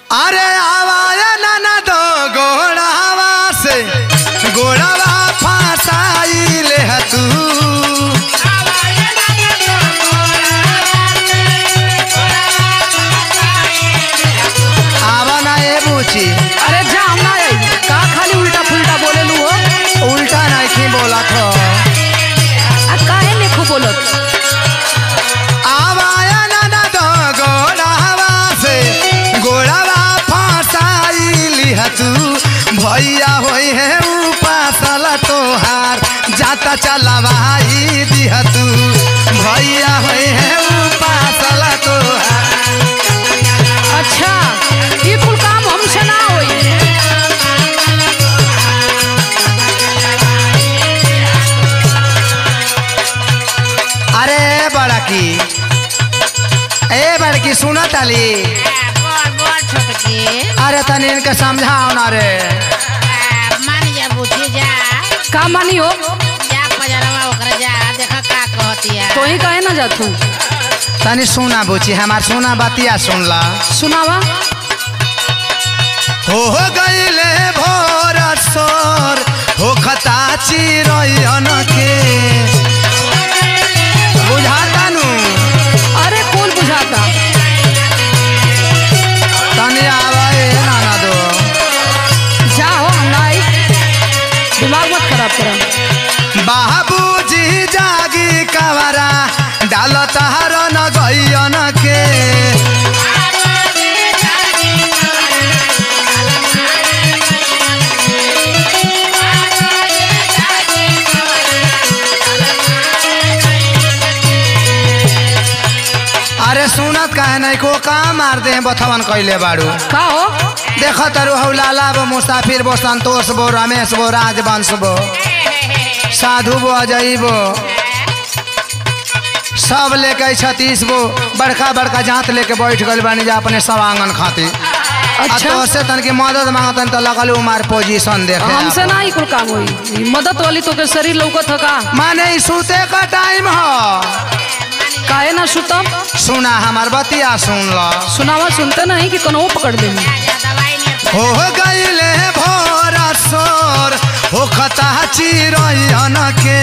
अरे आवाया नाना दो गोड़ावा से गोड़ावा फसाई ले तू आवा ना ए बूची अरे जा हम ना आई का खाली उल्टा फुल्टा बोले लू हो उल्टा नहीं बोला तो आ काहे ने खूब बोलत आवाया नाना दो गोड़ावा से गोड़ावा फसाई लिह तू भैया होई है उपासल तोहार जाता चलवाई दिह तू भैया होई है उपासल तोहार अच्छा ये कुल काम हमसे ना होई अरे बड़की ए बड़की सुना ताली बोल बोल छोटकी अरे तनी इनके समझाओ ना रे मान जा बुझी जा का मानी हो जा पजरवा ओकरा जा देखा का कहती है तो ही कहे ना जातू तनी सुना बुची हमार सुना बतिया सुन ला सुनावा हो गईले भोर सोर हो खता चिरैन के बुझाता नु अरे कुल बुझाता तनी आवे नाना दो जा हो हम ना आई दिमाग मत खराब करा बाबूजी जागी कवरा डाल तहार न गैयन के अरे सुनत काहे नहीं को काम मार दे बथवन कैले बाड़ू का हो देख तरु हौ लाला बो मुसाफिर बो संतोष बो रमेश बो राजवंश बो साधु बो अजय बो सब लेके छत्तीस गो बड़का बड़का जात लेके बैठ गल बानी जा अपने सवांगन खातिर अच्छा। अच्छा से तन की मदद मांगतन तो लगल उमार पोजीशन देखे हमसे ना ही कुल काम होई ई मदद वाली तो के शरीर लौकत ह का माने ई सूते का टाइम हो काहे ना सुतम सुना हमार बतिया सुन लो सुनावा सुनते नहीं कि कनो पकड़ देनी जा दवाई नहीं हो गईले भोर सोर हो खता चिरैन के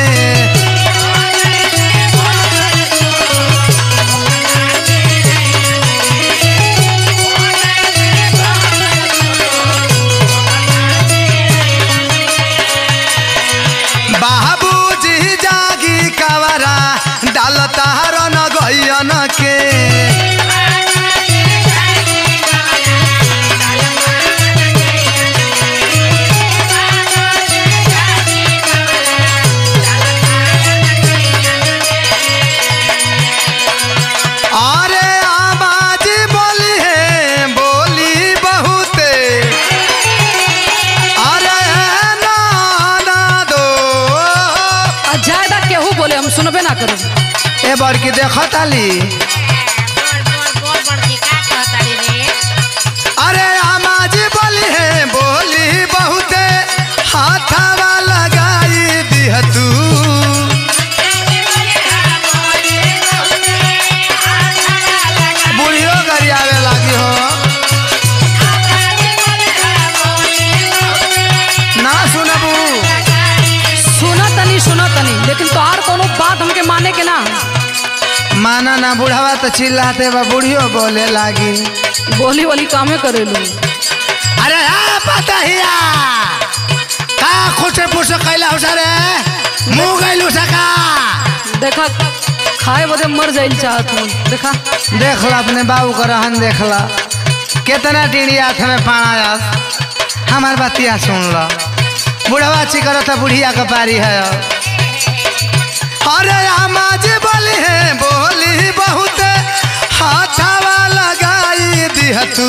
बाबूजी जागी कवरा डाल तहार न गैयन के अरे आवाज बोली है बोली बहुते अरे नाना दो आ ज्यादा केहू बोले हम सुनबे ना करू ए बड़की देखत आली बोल बोल बोल बड़की का कहताड़ी रे अरे आवाज बोली है बोली बहुते हाथवा लगाई दिह तू बुढ़ियो गरियावे लागी हो ना सुनबू सुना तनी सुना तनी लेकिन तोहार कोनो बात हमके माने के ना माना ना बुढ़ावा तो चिल्लाते बा बुढ़ियो बोले लागी बोली वाली कामे करेलू अरे हाँ पता हिया का खुशे पुसे कैला हो सारे मुंह गैलू सका देखा खाए बदे मर जाइल चाहत हूँ देखा देख ला अपने बाबू का रहन देख ला कितना टीढ़ी हाथ में पाना जात हमार बतिया सुन लो बुढ़वा ची करो तो बुढ़िया का पारी है अरे आमाज बोली है बोली बहुत हाथावा लगाई दिह तू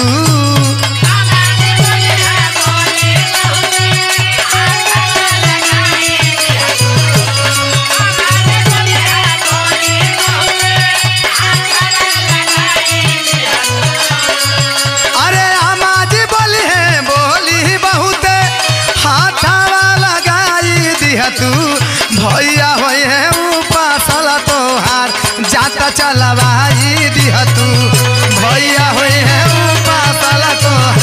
अरे आमाज बोली है बोली बहुत हाथावा लगाई दिह तू भैया होई है उपासल तोहार जाता चलवाई दिह तू भैया होई है उपासल तोहार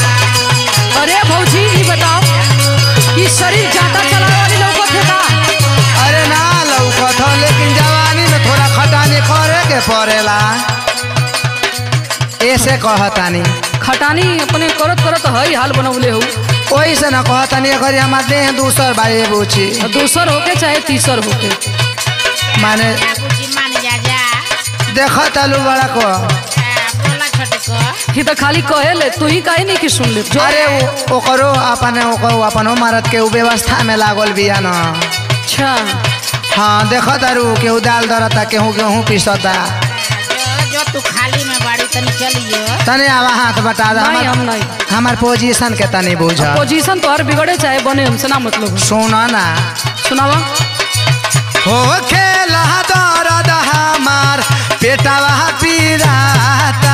कहतानी खटानी अपने करत करत हई हाल बनौले हो ओही से न कहतानी अगर हमार देह दूसर बाई बुची और दूसर होके चाहे तीसर होके माने बुची मान जा जा देख तलू बड़ा को आ, बोला छोटे को कि तो खाली कहेले तू ही काहे नहीं कि सुन ले जो अरे उ- ओकरो अपने ओकरो अपनो मरद के उ व्यवस्था में लागल बिया न अच्छा हाँ देख तारू केहू दाल दरता केहू गेहूँ पिसता जो जो तू खाली में बाड़ी तनी चलियो तने आवा हाथ बटा दे नहीं हम हमार नहीं हमार पोजीशन के तनी बुझ पोजीशन तो हर बिगड़े चाहे बने हमसे ना मतलब हो। सुन ना सुनावा हो खेला दर्द हमार पेटवा पीराता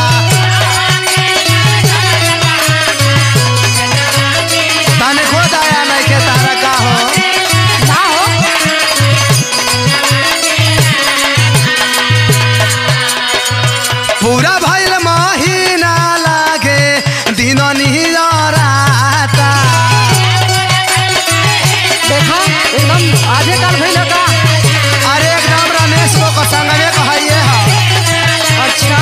तने को दया नहीं के तारा का हो ना हो पूरा भइल महीना लागे दिन निहराता देखा एकदम आजे काल भइल का अरे एकदम रमेश को संगमे कहिए हा अच्छा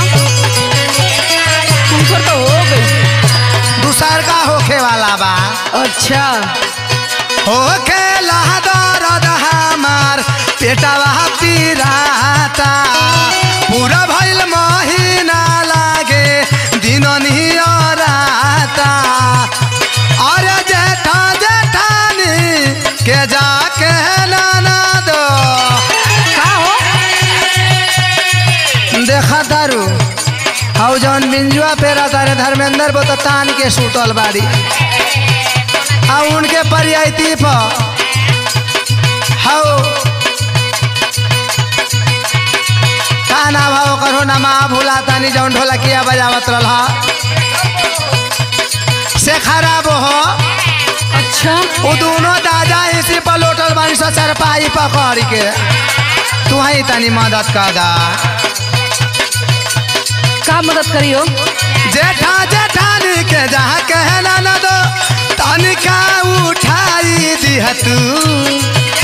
तुमकर तो हो गई दूसर का होखे वाला बा अच्छा होखे दर्द हमार पेटवा पीराता पूरा भइल महीना लागे दिन निहराता अरे जेठा जेठानी के जाके नाना दो का हो देखा तारू हौ जौन बिंजुआ पेरा तारे धर्मेंद्र बो तो तान के सुतल बाड़ी आ उनके परियाती पर हौ का नाम हौ करो नमा भूला तानी जौन ढोलकिया बजावत रहा से खराब हो अच्छा वो दोनों दादा इसी पर लोटल बानी सो चरपाई पकड़ के तू ही तनी मदद कर दा का मदद करियो जेठा जेठानी के जहाँ कहना न दो तनिका उठाई दिह तू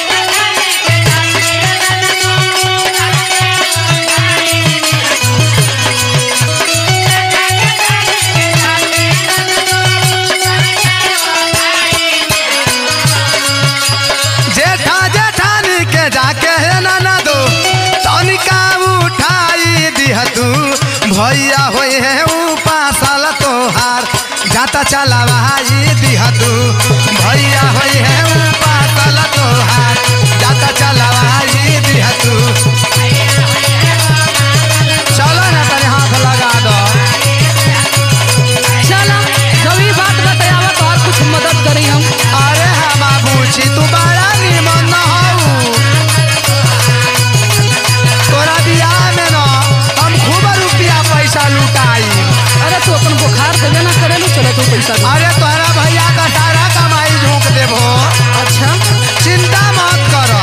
जेठा जेठानी के जा कहना न दो तनिका उठाई दिह तू भैया होई है उपासल तोहार जाता चला भाई दिह तू भैया होई है उपासल तोहार जाता चला भाई दिह तू चलो ना तनी हाथ लगा दो चला जब ये बात बताया तो और कुछ मदद करी हम अरे हम पूछी तू बड़ा निमन न हऊ तोरा बियाह में न हम खूब रुपया पैसा लुटाई अरे तू अपन बुखार देवे ना करे लो चलो तू पैसा दे अरे तोरा भैया का सारा कमाई झोंक देबो अच्छा चिंता मत कर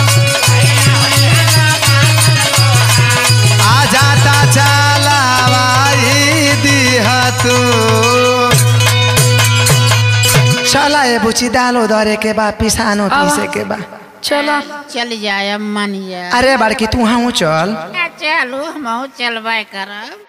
आ जाता चलावाई दिह तू चला ए बुची दालो दरे के बा पिसानो आवा। पीसे के बा चला चल जाए मान जा अरे बड़की तू हाँ चल चलू हम चलबे करब